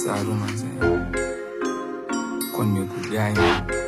Saru manze, kwa nimekudai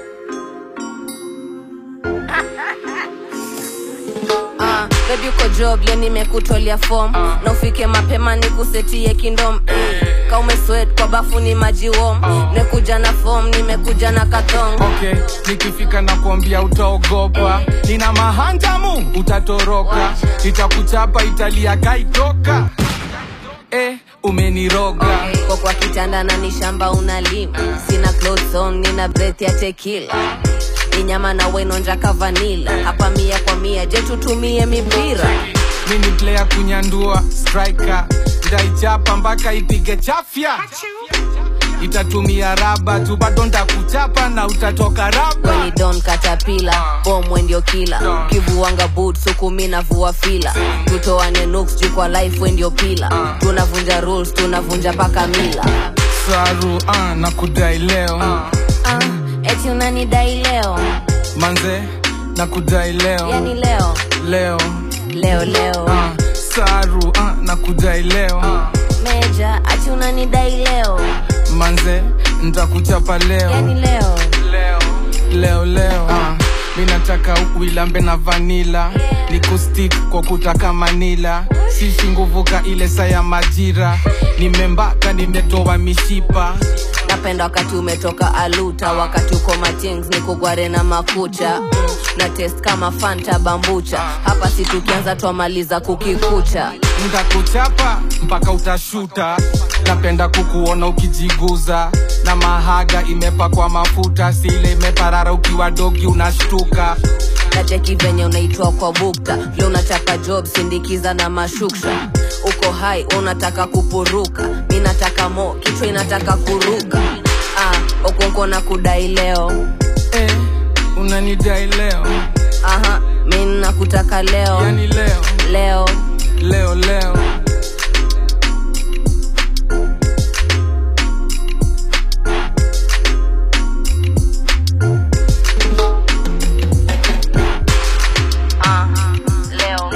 Ah, baby uko job le nimekutolea form na ufike mapema nikusetie kindom mm. ka umeswet kwa bafu ni maji wom nekuja na form nimekuja na kathong okay nikifika na kuambia utaogopa nina mahanjamu utatoroka itakuchapa italia kaitoka eh, umeniroga kwa kwa kitanda na ni shamba unalima sina clothes on nina breath ya tequila ni nyama na wenonja kavanila hapa mia kwa mia je tutumie mipira mini player kunyandua striker ndaichapa mpaka ipige chafya itatumia raba tu bado ntakuchapa na utatoka raba weni don katapila bomwe ndio kila kivuanga boot sukumi na vua fila tutoane nuks juu kwa life we ndio pila tunavunja rules tunavunja paka mila saru ah, na kudai leo ah, eti unanidai leo manze na kudai leo yani leo leo leo leo ah, saru ah, na kudai leo meja ati unanidai leo manze ntakuchapa leo yani leo leo leo leo ah, mi nataka uilambe na vanila ni kustik kwa kutaka manila sisi nguvuka ile saa ya majira nimembaka nimetoa mishipa napenda wakati umetoka aluta wakati uko matings ni kugware na makucha mm, na test kama fanta bambucha hapa si tukianza twamaliza kukikucha ntakuchapa mpaka utashuta napenda kukuona ukijiguza na mahaga imepakwa mafuta sile imeparara ukiwa dogi unashtuka nacheki venye unaitwa kwa bukta vile unachapa job sindikiza na mashuksha uko hai unataka kupuruka mi nataka mo kichwa inataka kuruka ah, okonko na kudai leo eh, unanidai leo aha mi nakutaka leo yani leo leo leo leo Ah, leo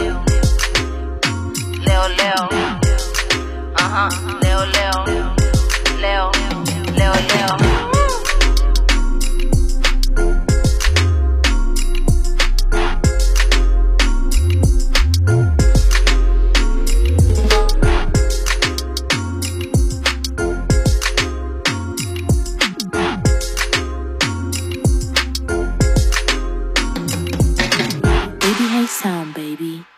leo leo aha leo leo leo leo leo ABA Sound, baby.